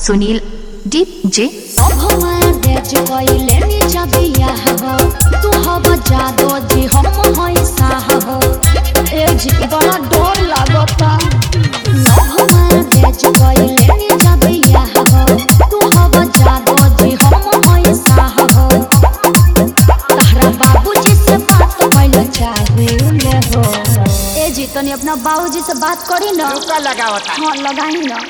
Sunil DJ बड़ा डर लागता नभमादेज कइले जबिया हो तू हब जादो जी हम पैसा हो तहरा बाबूजी से बात कइले चाहिए हो ए जी तनी अपना बाबूजी से बात करी ना रुका लगावता हाँ लगाई ना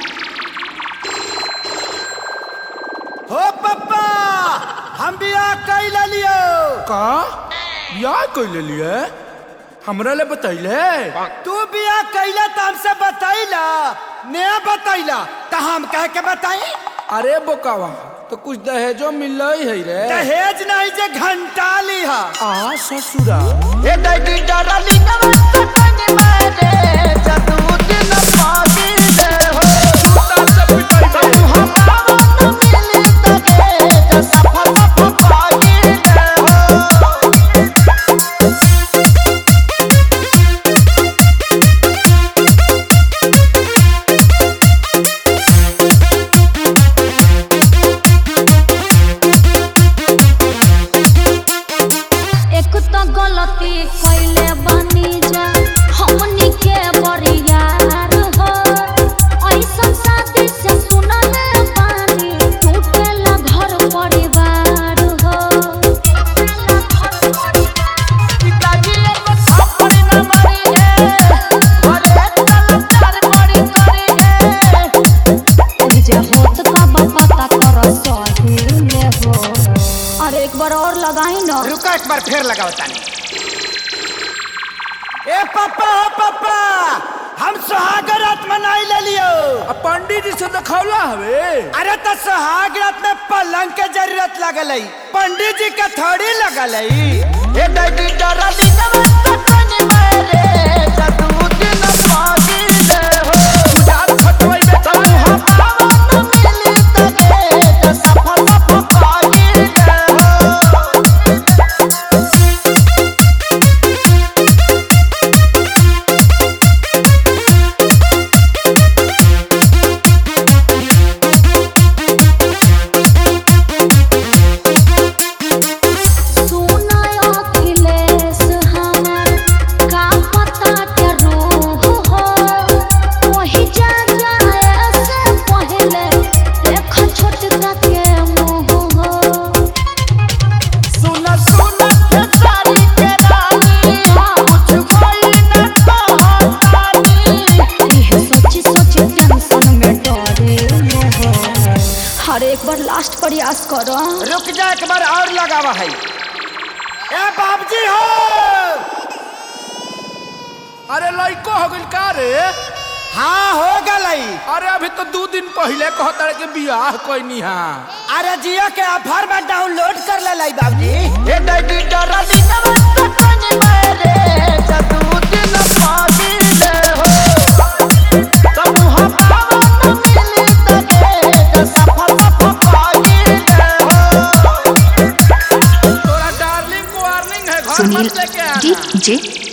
हो पप्पा हम बियाह कैला लियो का बियाह कैले लिए हमरा ले बतैले तू बियाह कैला त हमसे बतैला ने बतैला त हम कह के बताई अरे बोकावा तो कुछ दहेजो मिल है रे दहेज नहीं जे घंटा लिहा आ ससुरा ए दैडी डरली नमस्ते तनी मारे जदू दिन पागी दे हो तू हम पावन मिली तके ज सफल सफल पागी दे हो एक तो गलती कइले बनी जा हमनी के बरियार हो ऐसन शादी से सुनले पानी टूटेला घर परिवार हो पिताजी एक थप्पड़ न मारी है भले तल प्यार बड़ी करी है ओहि जे होत का पता कर सही में हो अरे एक बार और लगाई ना रुका एक बार फिर लगाओ तानी ए पापा हो पापा हम सुहाग रात मनाई ले लियो अब पंडित जी से दिखौला हवे अरे तो सुहाग रात में पलंग के जरूरत लगल है पंडित जी का थोड़ी लगल है ए दैडी डरली नमस्ते तनी मारे जदू दिन पागी दे हो जात फटवाई में तू हम पावन मिली तके ज सफल सफल पागी दे हो सुनाय अखिलेश हमर का पता के रूह हो वही जा जाए से पहले देख छोटका के मुंह हो सुन सुन के सारी के रानी कुछ कोई न कहतानी इहे सोची सोची टेंशन में डरे हो हर एक बार लास्ट प्रयास करो रुक जा एक बार और लगावा है ए बाबजी हो अरे लइको हो गइल का रे हाँ हो गलई अरे अभी तो दो दिन पहले कहता के बियाह कोई हा अरे जियो के ऑफर में डाउनलोड कर ले लाई बाबजी ए दैडी डरली नमस्ते तनी मारे जदू दिन पागी दे हो तब हम पावन मिली तके ज सफल सफल पागी दे हो तोरा डार्लिंग को वार्निंग है घर सुनील मत लेके आना डीजे